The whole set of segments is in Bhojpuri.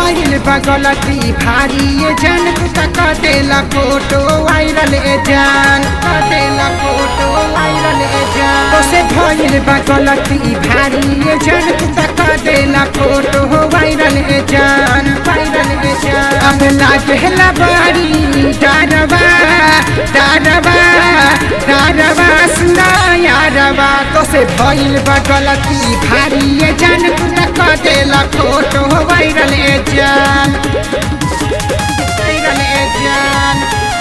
भइल बगलती भारी ये जन तू तक देला फोटो वायरल ए जान देला फोटो वायरल ए जान तो से भइल बगलती भारी ये जन तू तक देला फोटो वायरल ए जान वायरल ए जान अब लागेला बारी डारवा डारवा डारवा सुना यारवा तो से भइल बगलती भारी ये जन तू तक देला फोटो वायरल ए जान वायरल ए जान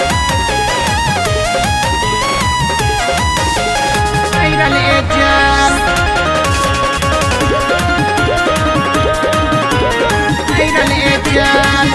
वायरल ए जान वायरल ए जान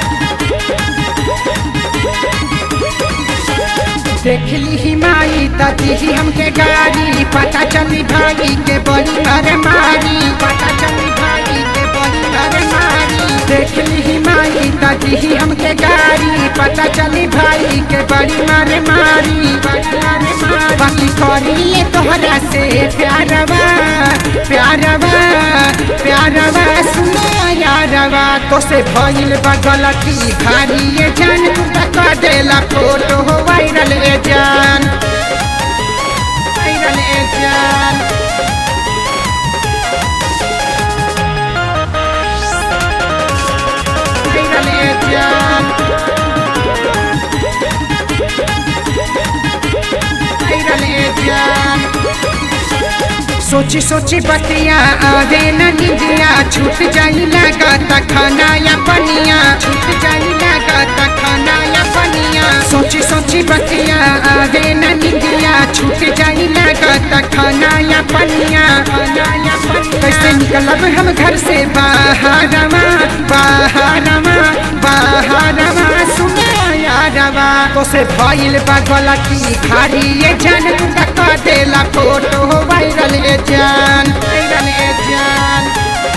देखली ही माई तजी हमके गाड़ी पता चली भाई के बड़ी अरे मारी पता चली भाई के बड़ी अरे मारी देखली ही माई तजी हमके गाड़ी पता चली भाई के बड़ी मारे मारी बड़ी मारे मारी बाकी करिए तोहरा से प्यारवा प्यारवा प्यारवा सुनो यारवा तो से भइल बगलती भारी ये जान तू तक देला फोटो वायरल ए जान वायरल ए जान वायरल ए जान वायरल ए जान सोची सोची बतिया आवे न निजिया छूट जाई लागत खाना या पनिया छूट जाई लागत खाना या पनिया सोची सोची बतिया आवे न निजिया छूट जाई लागत खाना या पनिया खाना या पनिया कैसे निकलब हम घर से बाहरवा बाहरवा बाहरवा सुना यारवा तो से भइल बगलती खारी ये जन तक देला फोटो वायरल ए जान वायरल ए जान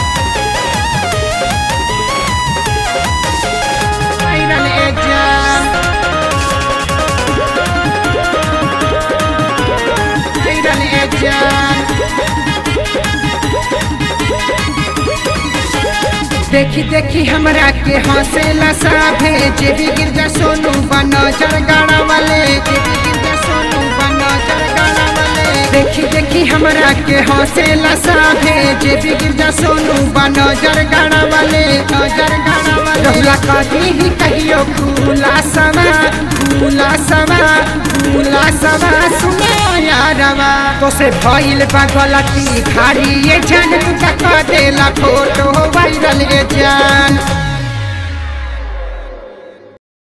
वायरल ए जान वायरल ए जान देखी देखी हमरा के हंसेला साभे जे भी गिरजा सोनू बना जरगाड़ा वाले जे भी गिरजा सोनू बना जरगाड़ा वाले देखी देखी हमरा के हंसेला साभे जे भी गिरजा सोनू बना जरगाड़ा वाले जरगाड़ा वाले रहुला कभी ही कहियो खुला सवा खुला सवा खुला सवा सुना यारवा तो से भइल बगलती भारी ये जन तू तक देला फोटो वायरल ए जान